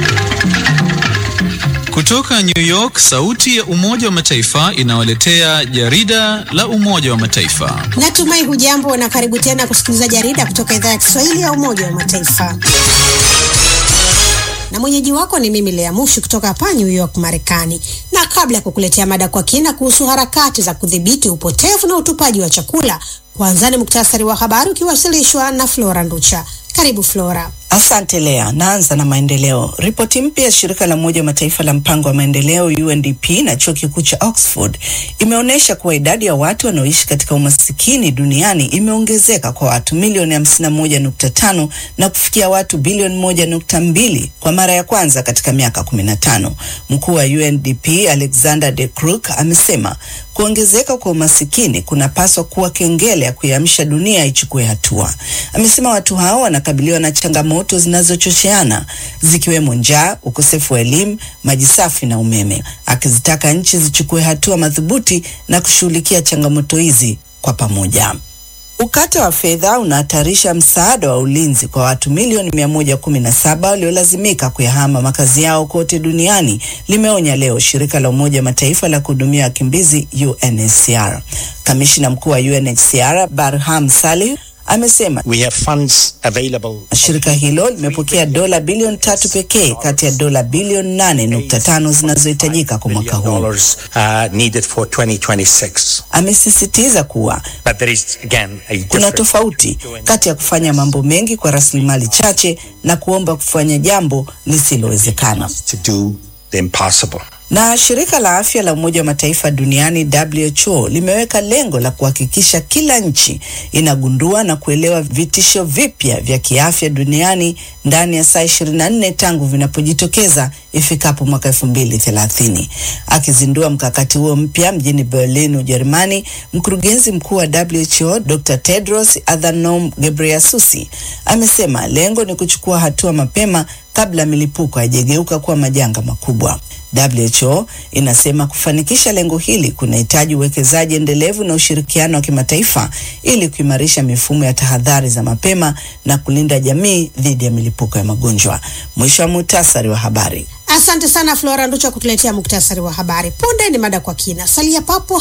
Kutoka New York, sauti ya Umoja wa Mataifa inawaletea jarida la Umoja wa Mataifa. Natumai hujambo na karibu tena kusikiliza jarida kutoka idhaa ya Kiswahili ya Umoja wa Mataifa. Na mwenyeji wako ni mimi Lea Mushi kutoka hapa New York, Marekani. Na kabla ya kukuletea mada kwa kina kuhusu harakati za kudhibiti upotevu na utupaji wa chakula, kwanza ni muktasari wa habari ukiwasilishwa na Flora Nducha. Karibu Flora. Asante Lea. Naanza na maendeleo. Ripoti mpya ya shirika la Umoja wa Mataifa la mpango wa maendeleo UNDP na chuo kikuu cha Oxford imeonyesha kuwa idadi ya watu wanaoishi katika umasikini duniani imeongezeka kwa watu milioni 51.5 na kufikia watu bilioni 1.2 kwa mara ya kwanza katika miaka 15. Mkuu wa UNDP Alexander de Crooq amesema kuongezeka kwa umasikini kunapaswa kuwa kengele ya kuiamsha dunia ichukue hatua. Amesema watu hao wanakabiliwa na changamoto zinazochocheana zikiwemo njaa, ukosefu wa elimu, maji safi na umeme, akizitaka nchi zichukue hatua madhubuti na kushughulikia changamoto hizi kwa pamoja. Ukata wa fedha unahatarisha msaada wa ulinzi kwa watu milioni 117 waliolazimika kuyahama makazi yao kote duniani, limeonya leo shirika la Umoja wa Mataifa la kuhudumia wakimbizi UNHCR. Kamishina mkuu wa UNHCR Barham Salih amesema We have funds available. shirika hilo limepokea dola bilioni tatu pekee kati ya dola bilioni nane nukta tano zinazohitajika kwa mwaka huu. Dollars uh, needed for 2026. Amesisitiza kuwa But there is again a kuna difference. tofauti kati ya kufanya mambo mengi kwa rasilimali chache na kuomba kufanya jambo lisilowezekana. to do the impossible. Na shirika la afya la Umoja wa Mataifa duniani WHO limeweka lengo la kuhakikisha kila nchi inagundua na kuelewa vitisho vipya vya kiafya duniani ndani ya saa 24 tangu vinapojitokeza ifikapo mwaka 2030. Akizindua mkakati huo mpya mjini Berlin, Ujerumani, mkurugenzi mkuu wa WHO Dr. Tedros Adhanom Ghebreyesus amesema lengo ni kuchukua hatua mapema kabla milipuko haijageuka kuwa majanga makubwa. WHO inasema kufanikisha lengo hili kunahitaji uwekezaji endelevu na ushirikiano wa kimataifa ili kuimarisha mifumo ya tahadhari za mapema na kulinda jamii dhidi ya milipuko ya magonjwa. Mwisho wa muhtasari wa habari. Asante sana Flora Nducha kutuletea muktasari wa habari. Punde ni mada kwa kina. Salia papo